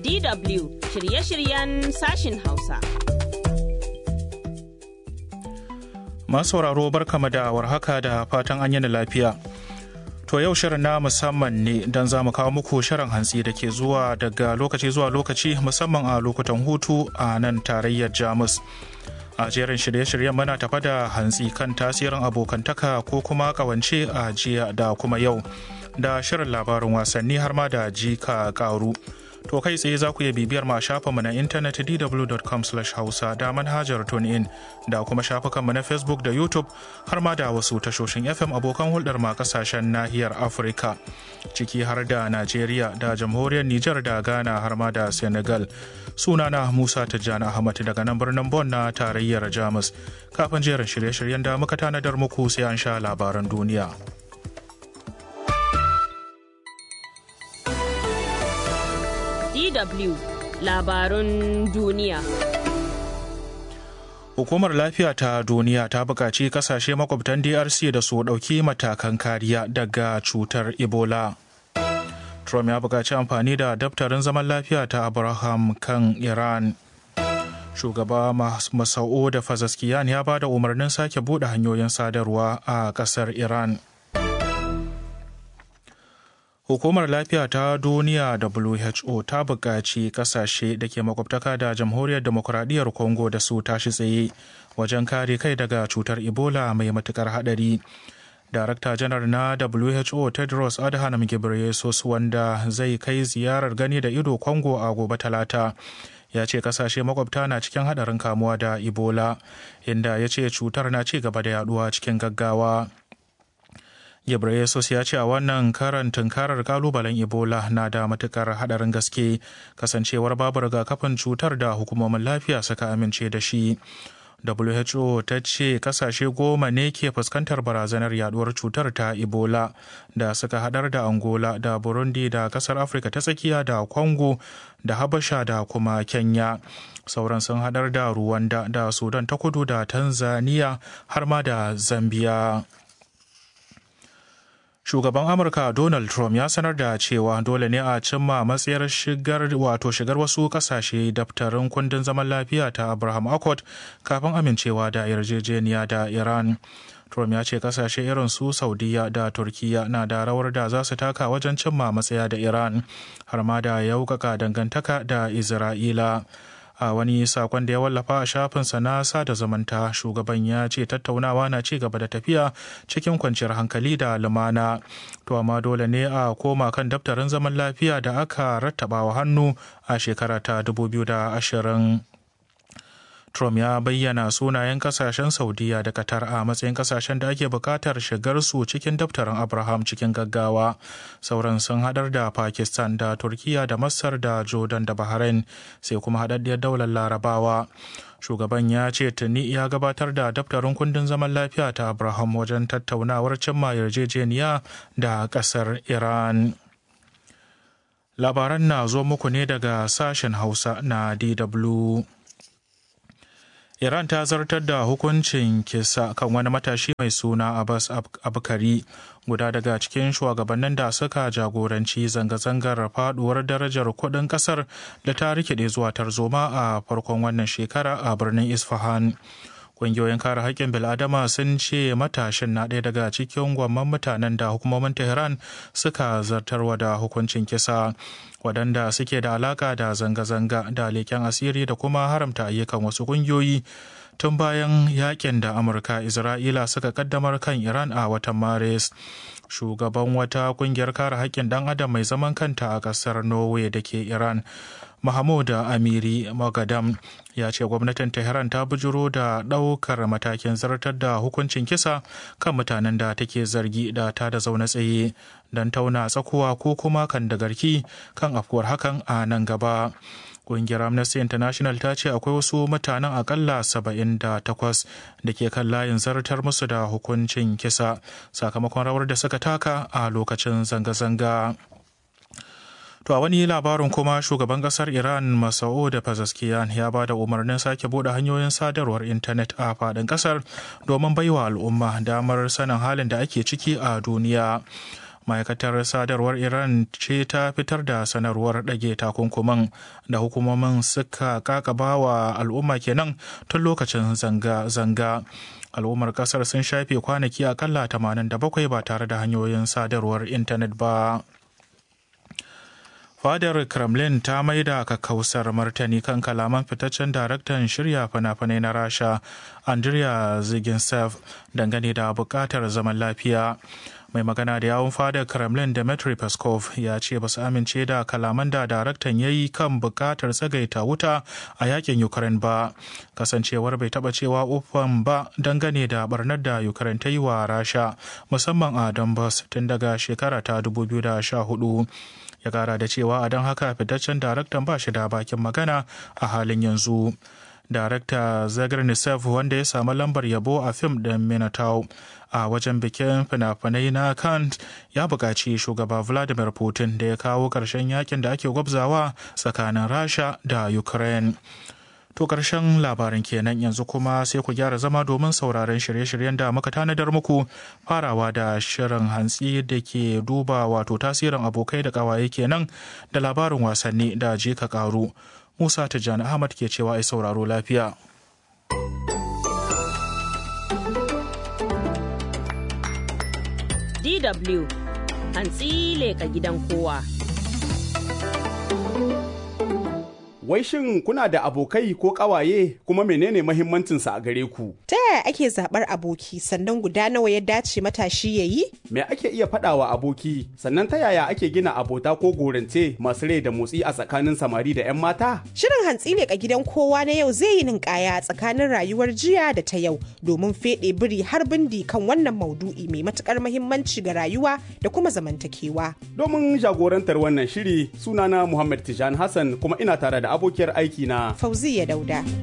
DW shirye-shiryen sashin Hausa. Masu sauraro barkama da warhaka da fatan an yi lafiya. To yau shirin na musamman ne don za mu kawo muku shirin hantsi da ke zuwa daga lokaci zuwa lokaci musamman a lokutan hutu a nan tarayyar Jamus. A jerin shirye-shiryen muna tafa da hantsi kan tasirin abokantaka ko kuma kawance a jiya da kuma yau da shirin labarin wasanni har ma da jika karu. To kai tsaye za ku iya bibiyar ma shafinmu na intanet dw.com hausa da manhajar TuneIn da kuma shafukanmu na Facebook da YouTube har ma da wasu tashoshin FM abokan hulɗar ma kasashen nahiyar Afirka ciki har da Najeriya da jamhuriyar Nijar da Ghana har ma da Senegal. Sunana Musa Tijjani Ahmad daga nan birnin Bon na tarayyar Jamus. Kafin jerin shirye-shiryen da muka tanadar muku sai an sha labaran duniya. DW labarun duniya. Hukumar lafiya ta duniya ta buƙaci kasashe makwabtan DRC da su ɗauki matakan kariya daga cutar Ebola. Trump ya buƙaci amfani da daftarin zaman lafiya ta Abraham kan Iran. Shugaba Masau da Fazaskiyan ya ba da umarnin sake buɗe hanyoyin sadarwa a ƙasar Iran. Hukumar Lafiya ta Duniya WHO ta buƙaci ƙasashe da ke makwabtaka da Jamhuriyar Demokuraɗiyyar Congo da su tashi tsaye wajen kare kai daga cutar Ebola mai matuƙar haɗari. Darakta janar na WHO Tedros Adhanom Ghebreyesus wanda zai kai ziyarar gani da ido Congo a gobe Talata. ya ce kasashe makwabta na cikin haɗarin kamuwa da Ebola, inda ya ce cutar na ci gaba da yaduwa cikin gaggawa. Ghebreyesus ya ce a wannan karan tunkarar kalubalen Ebola na da matukar hadarin gaske kasancewar babu rigakafin cutar da hukumomin lafiya suka amince da shi. WHO ta ce kasashe goma ne ke fuskantar barazanar yaduwar cutar ta Ebola da suka hadar da Angola da Burundi da kasar Afirka ta tsakiya da Congo da Habasha da kuma Kenya. Sauran sun hadar da Rwanda da Sudan ta kudu da Tanzania har ma da Zambia. shugaban amurka donald trump ya sanar da cewa dole ne a cimma matsayar shigar wato shigar wasu kasashe daftarin kundin zaman lafiya ta abraham accord kafin amincewa da yarjejeniya da iran trump ya ce kasashe irin su saudiya da turkiya na da rawar da za su taka wajen cimma matsaya da iran har ma da yaukaka dangantaka da isra'ila a wani sakon da ya wallafa a shafinsa na sada zamanta shugaban ya ce tattaunawa na ci gaba da tafiya cikin kwanciyar hankali da lumana to amma dole ne a koma kan daftarin zaman lafiya da aka rattaba wa hannu a shekara ta 2020 Trump ya bayyana sunayen kasashen Saudiya da Qatar a matsayin kasashen da ake bukatar shigar su cikin daftarin Abraham cikin gaggawa. Sauran sun hadar da Pakistan da Turkiya da Masar da Jordan da Bahrain sai kuma haɗaɗɗiyar daular Larabawa. Shugaban ya ce tuni ya gabatar da daftarin kundin zaman lafiya ta Abraham wajen tattaunawar cimma yarjejeniya da ƙasar Iran. Labaran na zo muku ne daga sashen Hausa na DW. Iran ta zartar da hukuncin kisa kan wani matashi mai suna Abbas Abkari guda daga cikin shugabannin da suka jagoranci zanga-zangar faduwar darajar kuɗin ƙasar da ta rikide zuwa tarzoma a farkon wannan shekara a birnin Isfahan. Ƙungiyoyin kare haƙƙin bil'adama sun ce matashin na ɗaya daga cikin gwamman mutanen da hukumomin Tehran suka zartarwa da hukuncin kisa. waɗanda suke da alaƙa da zanga-zanga da leƙen asiri da kuma haramta ayyukan wasu ƙungiyoyi tun bayan yakin da amurka isra'ila suka kaddamar kan iran a watan maris shugaban wata ƙungiyar kare haƙƙin ɗan adam mai zaman kanta a ƙasar norway da ke iran Mahmud Amiri Magadam ya ce gwamnatin Tehran ta bujuro da ɗaukar matakin zartar da hukuncin kisa kan mutanen da take zargi da ta da zaune tsaye don tauna tsakuwa ko kuma kan da garki kan afkuwar hakan a nan gaba. Ƙungiyar Amnesty International ta ce akwai wasu mutanen akalla 78 da ke kan layin zartar musu da hukuncin kisa sakamakon rawar da suka taka a lokacin zanga-zanga. To a wani labarin kuma shugaban kasar Iran Masao da Pazaskiyan ya ba da umarnin sake bude hanyoyin sadarwar intanet a faɗin kasar domin baiwa al'umma damar sanin halin da ake ciki a duniya. ma'aikatar sadarwar iran ce ta fitar da sanarwar ɗage takunkumin da hukumomin suka kakaba wa al'umma kenan tun lokacin zanga-zanga al'ummar kasar sun shafe kwanaki akalla 87 ba tare da hanyoyin sadarwar intanet ba fadar kremlin ta maida kakkausar martani kan kalaman fitaccen daraktan shirya fina-finai na rasha andrea zigintsev dangane da bukatar zaman lafiya mai magana da yawun fadar kremlin dmitry peskov ya ce ba su amince da kalaman da daraktan ya yi kan bukatar tsagaita wuta a yakin ukraine ba kasancewar bai taba cewa ufan ba dangane da barnar da ukraine ta yi wa rasha musamman a donbass tun daga shekara ta 2014 ya kara da cewa a don haka fitaccen daraktan ba shi da bakin magana a halin yanzu darakta zagarnisev wanda ya samu lambar yabo a fim ɗin minotaur a wajen bikin fina-finai na kant ya buƙaci shugaba vladimir putin da ya kawo ƙarshen yakin da ake gwabzawa tsakanin rasha da ukraine To ƙarshen labarin kenan yanzu kuma sai ku gyara zama domin sauraron shirye-shiryen da muka tanadar muku farawa da shirin hantsi da ke duba wato tasirin abokai da ƙawaye kenan da labarin wasanni da je ka ƙaru. Musa Tijjani Ahmad ke cewa ai sauraro lafiya. DW hantsi leka gidan kowa. Wai shin kuna da abokai ko ƙawaye kuma menene mahimmancinsa a gare ku? Ta yaya ake zaɓar aboki sannan guda nawa ya dace matashi ya yi? Me ake iya faɗawa aboki sannan ta yaya ake gina abota ko gorance masu rai da motsi a tsakanin samari da 'yan mata? Shirin hantsi leƙa gidan kowa na yau zai yi ninkaya tsakanin rayuwar jiya da ta yau domin feɗe biri har bindi kan wannan maudu'i mai matuƙar mahimmanci ga rayuwa da kuma zamantakewa. Domin jagorantar wannan shiri sunana Muhammad Tijan Hassan kuma ina tare da abokiyar aiki na Fauziya Dauda.